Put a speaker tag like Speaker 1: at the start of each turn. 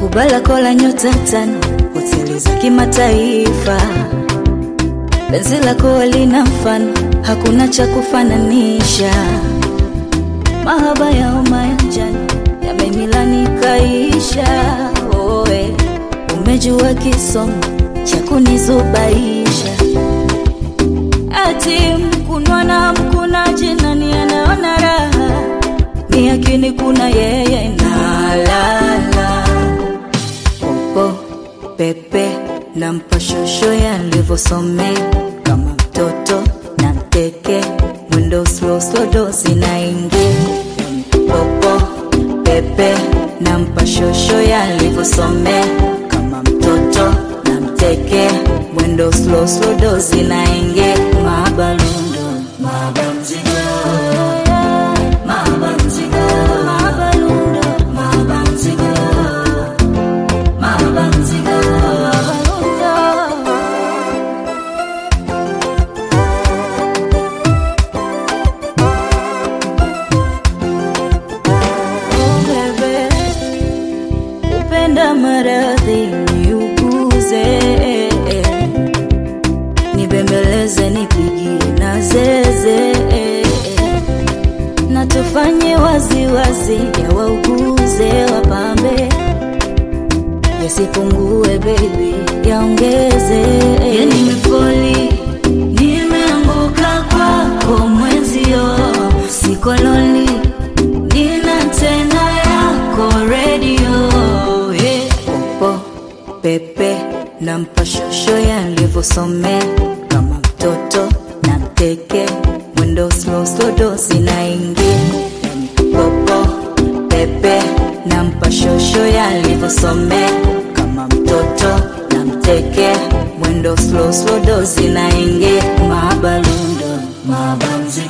Speaker 1: Ubalako la nyota tano, hoteli za kimataifa. Penzi lako lina mfano, hakuna cha kufananisha. Mahaba ya homa ya njano yamenilani kaisha. Oe, umejua kisomo cha kunizubaisha. Ati mkunwa na mkunaji, nani anaona raha? Ni akini kuna yeye na lala popo pepe na mpashosho yalivyosomea kama mtoto na mteke mwendo slow slow dosi na ingi popo pepe na mpashosho yalivyosomea kama mtoto na mteke mwendo slow slow dosi na ingi mabalundo mabamzigo mabanzigo mabalundo mabanzigo mabanzigo mabalundo Oh, bebe, upenda maradhi niuguze, nibembeleze, nipigie na zeze, na tufanye waziwazi, ya wauguze, wapambe, yasipungue baby, yaongeze. Ya nimefoli, nimeanguka kwako mwenzio, siko loli nina tena yako redio yeah. Popo pepe na mpashosho yalivyosomea kama mtoto na mteke mwendo slow slow dosi na ingi popo pepe na mpashosho yalivyosomea kama mtoto na mteke mwendo slow slow dosi na ingi mabalundo mabamzigo